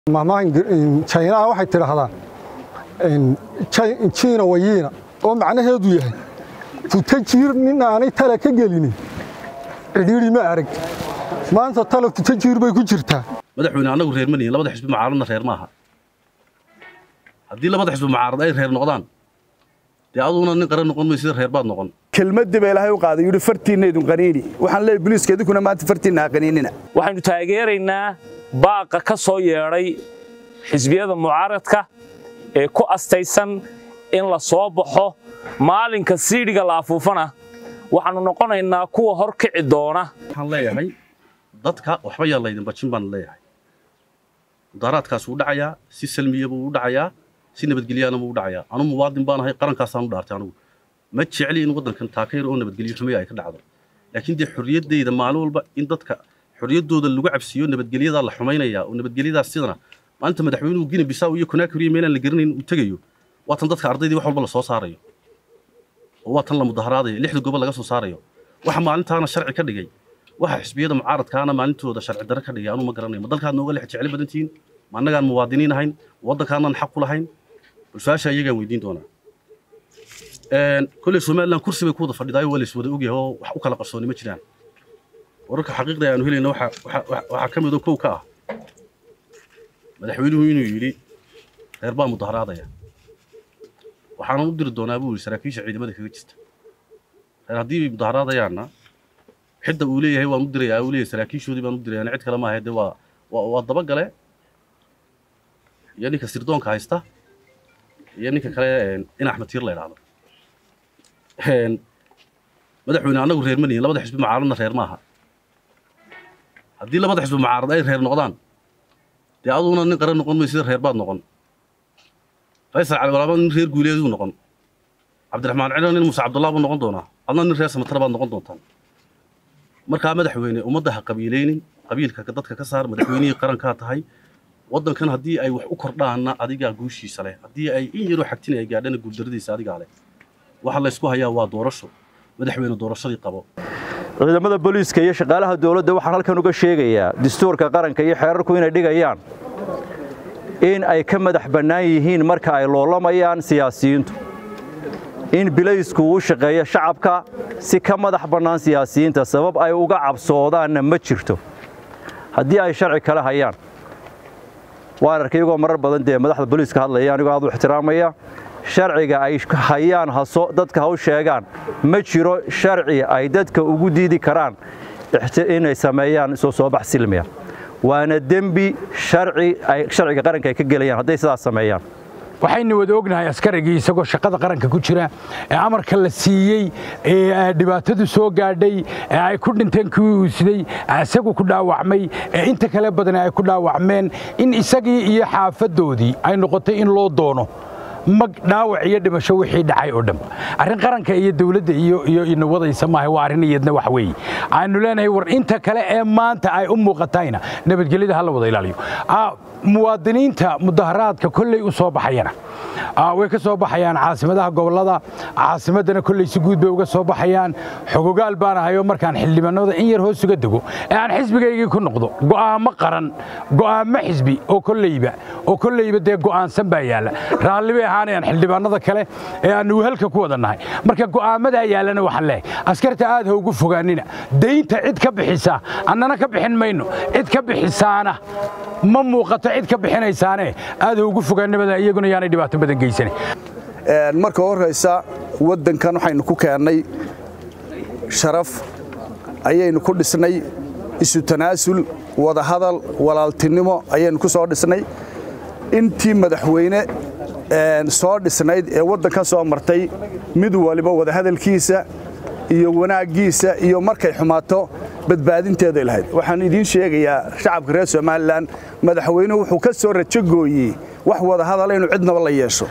mahmahan jaynaha waxay tidhaahdaa jiina wayiina oo macnaheedu yahay futa jiir nin aanay tala ka gelinin cidhiidhi ma arag maanta tala futa jiir bay ku jirtaa madaxweyne annagu reer ma nihin labada xisbi mucaaradna reer maaha haddii labada xisbi mucaarad ay reer noqdaan dee aduguna nin qaran noqon maysida reer baad noqon kelmadii baa ilaahay u qaaday yidhi fartiinna idin qaniini waxaan leeyahay booliiska idinkuna maanta fartiinna ha qaniinina waxaynu taageeraynaa baaqa ka soo yeedhay xisbiyada mucaaradka ee ku astaysan in la soo baxo maalinka siidhiga la afuufana waxaannu noqonaynaa kuwa hor kici doona waxaan leeyahay dadka waxba yaa laydin bajin baan leeyahay mudaaraadkaas wuu dhacayaa si salmiya buu u dhacayaa si nabadgelyaana buu u dhacayaa anu muwaadin baan ahay qarankaasaan u dhaartay anugu ma jecli in waddankan taakayr oo nabadgelyo xumeya ay ka dhacdo laakiin dee xorriyaddayda maalin walba in dadka xorriyaddooda lagu cabsiiyo nabadgelyadaa la xumaynayaa oo nabadgelyadaas sidana maanta madaxweynuhu gini bisaw iyo konaakriyo meelaan la garanayn uu tegayo waa tan dadka ardaydii wax walba la soo saarayo oo waa tan la mudaharaadayo lixda gobol laga soo saarayo waxa maalintaana sharci ka dhigay waxa xisbiyada mucaaradkaana maalintooda sharci darre ka dhigay anuu ma garanayo ma dalkaad nooga lex jecli badan tihiin ma annagaan muwaadiniin ahayn waddankaanaan xaq ku lahayn bulshaasha iyagaan weydiin doonaa kolley somalilan kursi bay ku wada fadhidaayo waa lays wada ogyahay oo wax u kala qarsooni ma jiraan wararka xaqiiqda aanu helayna waxaa ka midoo kow ka ah madaxweynuhu inuu yidhi reer baa mudaharaadaya waxaanan u diri doonaa buu yidhi saraakiisha ciidamada kaga jirta reer haddii ay mudaharaadayaanna xidda uu leeyahay waan u dirayaa uu leeyahay saraakiishoodii baan u dirayaan cid kale maaha dee waa waa dabagale iyo ninka sirdoonka haysta iyo ninka kale in axmed tiir la idhaahdo madaxweyne annagu reer ma nihin labada xisbi mucaaradna reer maaha haddii labada xisbi mucaarad ay reer noqdaan dee aduguna nin qaran noqon maysida reer baad noqon faysal cali walaaba nin reer guuleeduu noqon cabdiraxmaan cilo nin muuse cabdullah buu noqon doonaa adna nin reer samatara baad noqon doontaan markaa madaxweyne ummadda ha qabiilaynin qabiilka dadka ka saar madaxweynihii qarankaa tahay waddankan haddii ay wax u kordhaanna adigaa guushiisa leh haddii ay in yaroo xagtin ay gaadhana guuldarradiisa adigaa leh waxa laysku hayaa waa doorasho madaxweyne doorashadii qabo ciidamada booliiska iyo shaqaalaha dowladda waxaan halkan uga sheegayaa dastuurka qaranka iyo xeerarku inay dhigayaan in ay ka madax bannaan yihiin marka ay loolamayaan siyaasiyiintu in bilaysku uu shaqeeyo shacabka si ka madax bannaan siyaasiyiinta sabab ay uga cabsoodaanna ma jirto haddii ay sharci kale hayaan waan arkay iyagoo marar badan dee madaxda booliiska hadlaya anigoo aad u ixtiraamaya sharciga ay hayaan haso dadka ha u sheegaan ma jiro sharci ay dadka ugu diidi karaan inay sameeyaan soo soobax silmiya waana dembi sharciga qaranka ay ka gelayaan hadday sidaas sameeyaan waxaynu wada ognahay askarigii isagoo shaqada qaranka ku jira ee amarka la siiyey ee dhibaatadu soo gaadhay ee ay ku dhinteen kuwii uu siday isagu ku dhaawacmay ee inta kale badan ay ku dhaawacmeen in isagii iyo xaafadoodii ay noqotay in loo doono mag dhaawac iyo dhimasho wixii dhacay oo dhan arrin qaranka iyo dawladda iyo ina wadaysa maaha waa arrin iyadna wax weeye aanu leenahay war inta kale ee maanta ay u muuqatayna nabadgelyada ha la wada ilaaliyo muwaadiniinta mudaharaadka kolley u soo baxayana way ka soo baxayaan caasimadaha gobollada caasimaddana kolley si guud bay uga soo baxayaan xogogaal baan ahayoo markaan xildhibaanada in yar hoos uga dego ee aan xisbigaygii ku noqdo go'aamo qaran go'aamo xisbi oo kolleyba oo kolleyba dee go'aansan baa yaalla raalli bay ahaanayaan xildhibaanada kale ee aanu wehelka ku wada nahay marka go'aamadaa yaallana waxaan leehay askarta aad ha ugu fogaanina daynta cid ka bixisa annana ka bixin mayno cid ka bixisaana ma muuqato cid ka bixinaysaane aad ha ugu fogaanimada iyaguna yaanay dhibaato badan geysanin marka horraysa waddankan waxaynu ku keennay sharaf ayaynu ku dhisnay isu tanaasul wadahadal walaaltinimo ayaynu ku soo dhisnay intii madaxweyne soo dhisnayd ee waddankan soo martay mid waliba wadahadalkiisa iyo wanaaggiisa iyo markay xumaato badbaadinteeday lahayd waxaan idiin sheegayaa shacabka reer somalilan madaxweynuhu wuxuu ka soo rajogooyey wax wadahadala inuu cidnaba la yeesho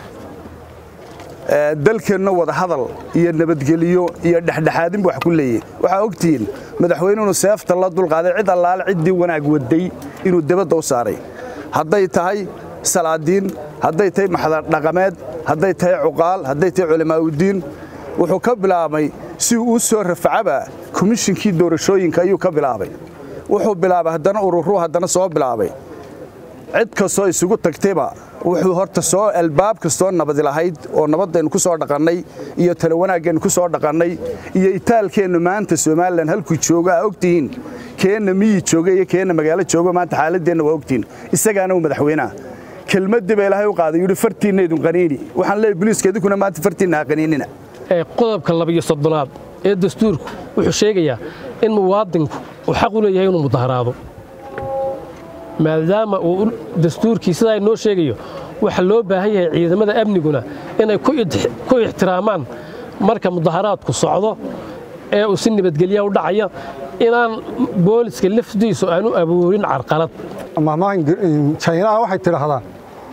dalkeenna wadahadal iyo nabadgeliyo iyo dhexdhexaadinbu wax ku leeyahy waxaa ogtihiin madaxweynuhunu seefta la dulqaaday cid allaale ciddii wanaag waday inuu debadda u saaray hadday tahay salaadiin hadday tahay maxdardhaqameed hadday tahay cuqaal hadday tahay culamaauddiin wuxuu ka bilaabay si uu u soo rafacaba komishinkii doorashooyinka ayuu ka bilaabay wuxuu bilaabay haddana ururuu haddana soo bilaabay cid kastoo isugu tagtayba wuxuu horta soo albaab kastoo nabadi lahayd oo nabadaynu ku soo dhaqannay iyo tala wanaaggeenu ku soo dhaqannay iyo itaalkeennu maanta somalilan halkuu joogo aa ogtihiin keenna miyi jooga iyo keenna magaalo joogo maanta xaaladdeenna waa ogtihiin isagaana uu madaxweynaha kelmaddii baa ilaahay u qaaday yidhi fartiinna idin qaniini waxaan leeyahay boliiska idinkuna maanta fartiinna ha qaniinina qodobka labiyo soddonaad ee dastuurku wuxuu sheegayaa in muwaadinku uu xaq u leeyahay inuu mudaharaado maadaama uu dastuurkii sidaa inoo sheegayo waxaa loo baahan yahay ciidamada amniguna inay ku ixtiraamaan marka mudaharaadku socdo ee uu si nabadgelya u dhacaya inaan booliska lafdiisu aanu aboorin carqalad jaynaha waxay tidhaahdaa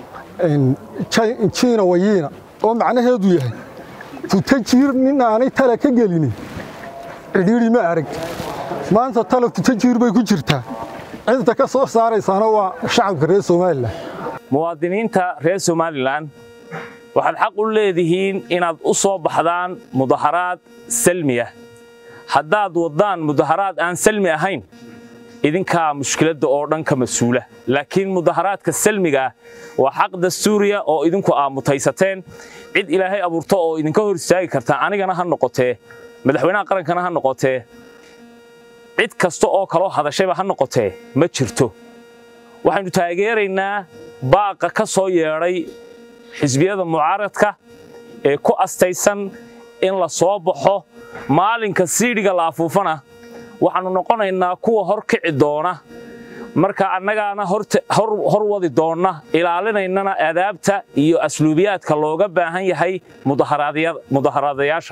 jiina wayiina oo macnaheedu yahay futajiir nin aanay tala ka gelinin cidhiidhi ma arag maanta tala futajiir bay ku jirtaa cidda ka soo saaraysaana waa shacabka reer somalilan muwaadiniinta reer somalilan waxaad xaq u leedihiin inaad u soo baxdaan mudaharaad salmi ah haddaad waddaan mudaharaad aan salmi ahayn idinkaa mushkiladda oo dhan ka mas-uula laakiin mudaharaadka salmiga ah waa xaq dastuuriya oo idinku aa mutaysateen cid ilaahay abuurto oo idinka hor istaagi kartaa anigana ha noqotee madaxweynaha qarankana ha noqotee cid kasta oo kaloo hadashayba ha noqotee ma jirto waxaynu taageeraynaa baaqa ka soo yeedhay xisbiyada mucaaradka ee ku astaysan in la soo baxo maalinka siidhiga la afuufana waxaannu noqonaynaa kuwa hor kici doona marka annagaana hor wadi doonna ilaalinaynana adaabta iyo asluubiyaadka looga baahan yahay mudaharaadayaasha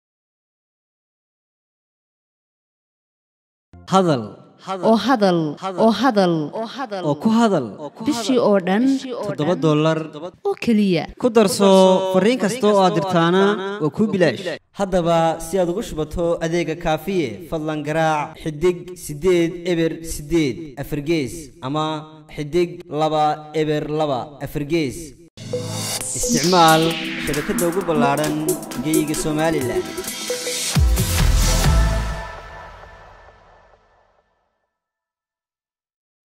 hadal oo hadal oo hadal oo ku hadal bishii oo dhan toddoba dollar oo keliya ku darso fariin kasta oo aad dirtaana waa kuu bilaash haddaba si aad ugu shubato adeega kaafiye fadlan garaac xidig siddeed eber siddeed afargees ama xidig laba eber laba afargees isticmaal shabakadda ugu ballaadhan geeyiga somalilan